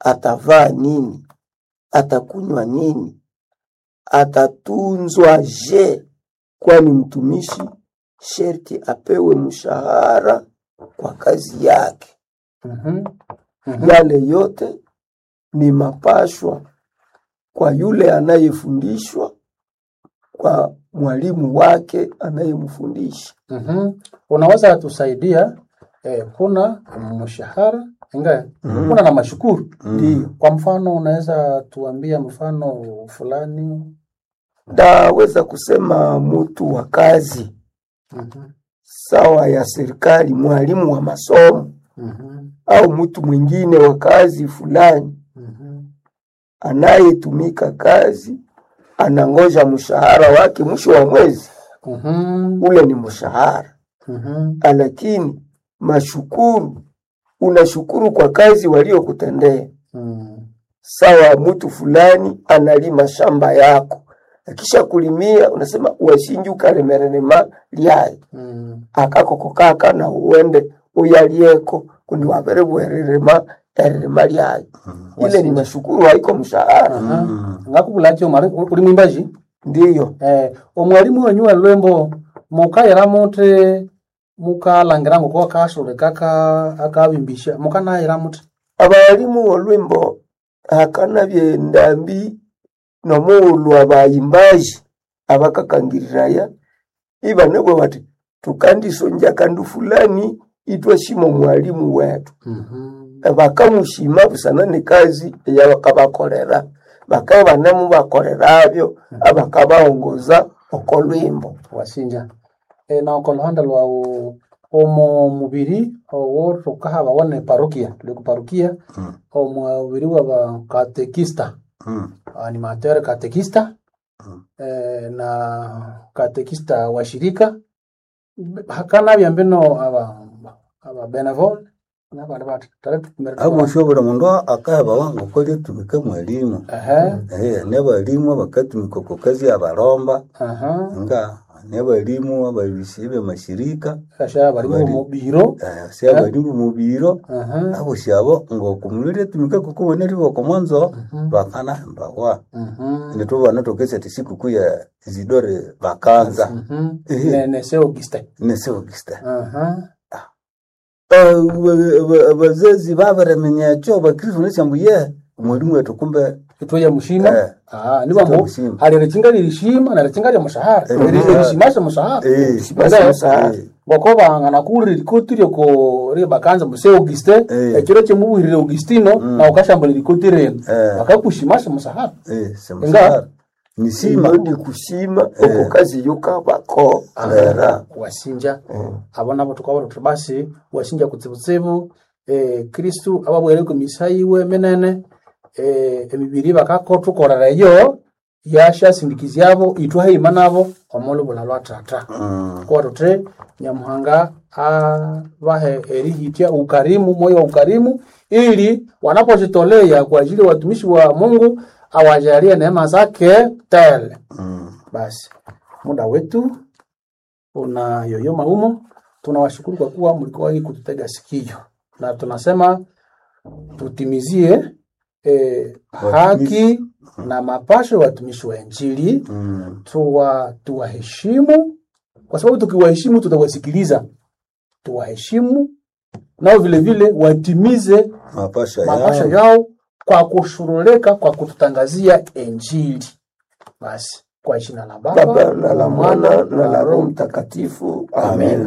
atavaa nini, atakunywa nini, atatunzwa je? Kwani mtumishi sherti apewe mshahara kwa kazi yake. Mhm. Mhm. Yale yote ni mapashwa kwa yule anayefundishwa, kwa mwalimu wake anayemfundisha. Mhm. Unaweza tusaidia eh, kuna mshahara inga kuna na mashukuru Ndiyo, kwa mfano unaweza tuambia mfano fulani ndaweza kusema mtu wa kazi Mhm. sawa ya serikali, mwalimu wa masomo Mhm. au mtu mwingine wa kazi fulani Mhm. anayetumika kazi, anangoja mshahara wake mwisho wa mwezi, Mhm. ule ni mshahara. Mhm. Lakini mashukuru, unashukuru kwa kazi waliokutendea. Mhm. Sawa, mtu fulani analima shamba yako, akisha kulimia unasema washinji ukalemererema lyai Mhm. akakokokaka na uende uyalieko kundi wavere bwererema ererema lyai ile ni mashukuru, haiko mshahara. Aha. ngakubulakyo mari uli mwimbaji Ndiyo, eh, omwalimu wenyu welwembo mukayira muti mukalangira ngoko kashure kaka akabimbisha mukanayira muti abalimu olwimbo hakana byendambi nomuulu abayimbaji abakakangiriraya ibanebwe bati tukandisonja kandu fulani itwashima mwalimu wetu bakamushima busana ni kazi eyabakabakolera bakaba banemu bakolerabyo abakabaongoza okolwimbo wasinja e, na oko luhanda lwawu omo mubiri owo tukahaba wone parokia tuli kuparokia omubiri waba katekista animateur katekista eh, na katekista wa shirika hakana byambino aba aba benevol nabandi bati tare tukumere aboshobora mundu akaheba wangu kolya tumika mwalimu ehe Eh, ne balimu abakatumika ku kazi abalomba aha nga ne balimu ababisi b'amashirika kasha bari mu Bari. mubiro eh, si abalimu mu biro aha abo syabo ng'okumulire tumika kukubonera iboko mwanzo Mhm. bakanahembawa mhm nitubana tokesa ti sikukuu ya zidore bakanza mhm Ehe. ne ne se auguste neseogista aha abazazi babaramenyakyo bakristu nesyambu ye mwalimu wetu kumbe itoya mushima Eh. ah niba Itoya mu mushima. hari rikinga lirishima na rikinga lya mushahara Eh. rishimasha mushahara Eh, basi Nda- mshahara. eh, ngoko bangana kuri rikoti ryoko ri bakanza muse auguste Eh. ekiro kyemubuhirire augustino na ukashambula rikoti reno Eh. bakakushimasha mushahara eh, semushahara nisima iyo ndi kushima oko kazi yukabakolera wasinja abo nabo tukabona tuti basi wasinja kutsibutsibu eh, kristu ababwere ku misa yiwe menene eh, emibiri bakakotukorera yo yashasindikizyabo itwahima nabo omulubula lwa tata Mm, kwa tuti nyamuhanga abahe erihitya ukarimu moyo wa ukarimu ili wanapojitolea kwa ajili ya watumishi wa mungu awajalie neema zake tele mm. basi muda wetu una yoyoma humo. Tunawashukuru kwa kuwa mlikuwa hii kututega sikio, na tunasema tutimizie eh, haki na mapasho ya watumishi wa Injili Mm, tuwa tuwaheshimu, kwa sababu tukiwaheshimu tutawasikiliza. Tuwaheshimu nao vile vile watimize mapasha mapasho yao yao kwa kushurulika kwa kututangazia Injili. Basi kwa jina la Baba Baba na la Mwana na la Roho Mtakatifu, amen.